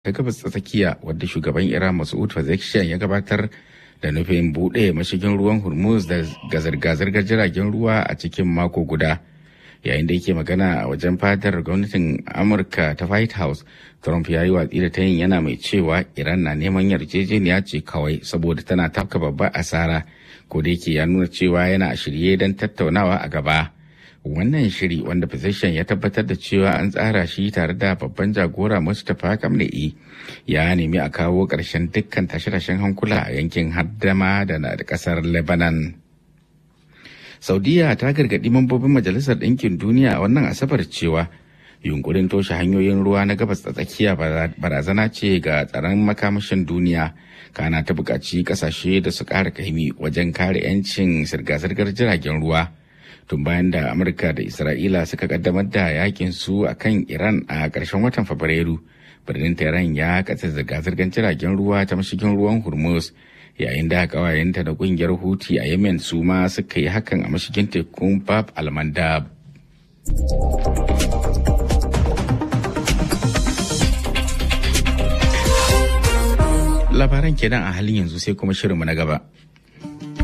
ta gabas ta tsakiya wadda shugaban Iran Masoud Pezeshkian ya gabatar da nufin buɗe mashigin ruwan Hormuz da ga zirga-zirgar jiragen ruwa a cikin mako guda. Yayin da yake magana a wajen fadar gwamnatin Amurka ta White House, Trump ya yi watsi da ta yin yana mai cewa Iran na neman yarjejeniya ce kawai saboda tana tafka babbar asara, ko da yake ya nuna cewa yana a shirye don tattaunawa a gaba. wannan shiri wanda physician ya tabbatar da cewa an tsara shi tare da babban jagora mustapha kamle'i ya nemi a kawo ƙarshen dukkan tashe-tashen hankula a yankin haddama da na da ƙasar lebanon saudiya ta gargaɗi mambobin majalisar ɗinkin duniya a wannan asabar cewa yunkurin toshe hanyoyin ruwa na gabas ta tsakiya barazana ce ga tsaron makamashin duniya kana ta buƙaci ƙasashe da su ƙara kaimi wajen kare 'yancin zirga-zirgar jiragen ruwa. tun bayan da amurka da isra'ila suka kaddamar da yakin su a kan iran a ƙarshen watan fabrairu birnin tehran ya katse zirga-zirgar jiragen ruwa ta mashigin ruwan hormuz yayin da kawayenta da kungiyar huti a yemen su ma suka yi hakan a mashigin tekun bab almandab labaran kenan a halin yanzu sai kuma shirinmu na gaba